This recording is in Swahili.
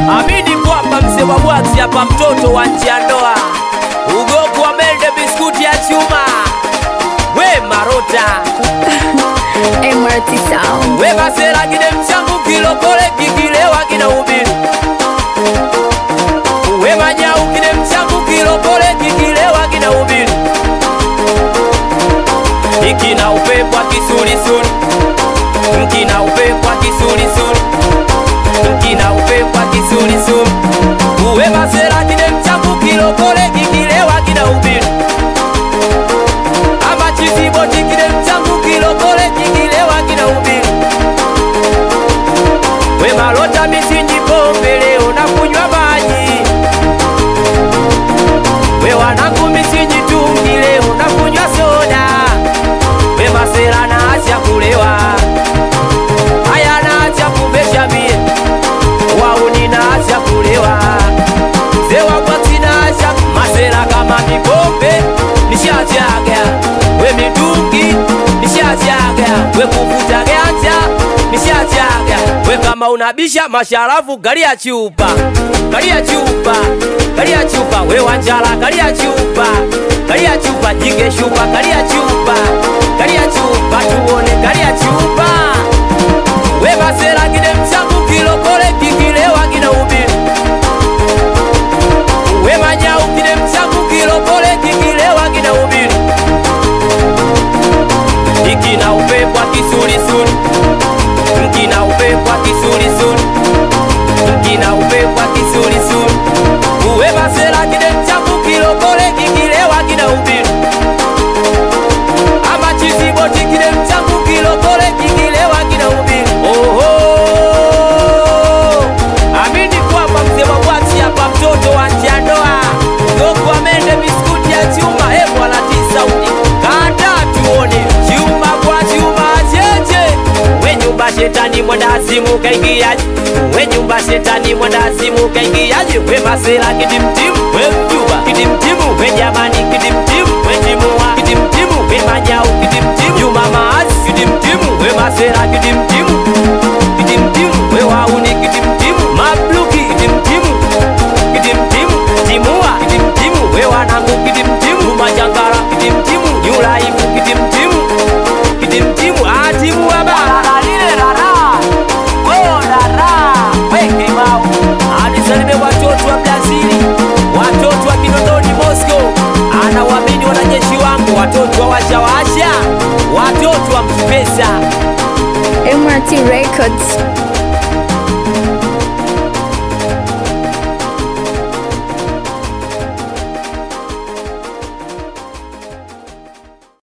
Amini kwamba mzee wa bwaksi hapa, mtoto wa nje ya ndoa, ugoku wa mende, biskuti ya chuma, we marota MRT Sound. we masera kine mchangu kilokole kikilewa kina ubiri we manyau kine mchangu kilokole kikilewa kina ubiri ikina upepwa kisulisuli mkina upepwa kisulisuli mkina upepwa kisulisuli uwe masera kine mchangu kilokole kikilewa kina ubiri ama chiziboti kine mchangu kilokole kikilewa kina ubiri we malota misinji pombe leo na kunywa maji we wanangu misinji tungi leo na kunywa soda we masera naacha kulewa haya naacha kuvesha mie wauni naacha kulewa mzee wakwati naacha masera kama mipombe nishachaga we mitungi nishachaga we kuvuta ganja nishachaga we kama unabisha masharafu gari ya chupa gari ya chupa gari ya chupa we wanjala gari ya chupa gari ya chupa jike shupa gari ya chupa gari ya chupa tuone gari ya chupa we masera kine mchangu kilokole kikilewa kina ubiri we manyau kine mchangu kilokole kikilewa kina ubiri ikina upepwa kisulisuli mkina upepwa kisulisuli mkina upepwa kisulisuli uwe masera kine mchangu kilokole kikilewa kina ubiri ama chiziboti kine mchangu kilokole kikilewa kina ubiri oho amini kwamba mzee wa bwaksi hapa mtoto wa njandoa goku amende biskuti ya chuma hebwala tisaudi kata tuone chuma kwa chuma cheche we nyumba shetani mwendazimu kaingiaje we nyumba shetani mwendazimu kaingiaje we masera kidimtimu we mjuba kidimtimu we jamani kidimtimu we timua kidimtimu we majau kidimtimu juma maazi kidimtimu we masera kidimtimu kidimtimu we wauni kidimtimu mabluki kidimtimu kidimtimu timua kidimtimu we wanangu kidimtimu majangara kidimtimu nyulaifu kidimtimu kidimtimu atimua bara lile rara oh rara weke mau anisalime watoto wa Brazili watoto wa Kinondoni Moscow anawamini wanajeshi wangu watoto wa washawasha watoto wa mkipesa MRT Records.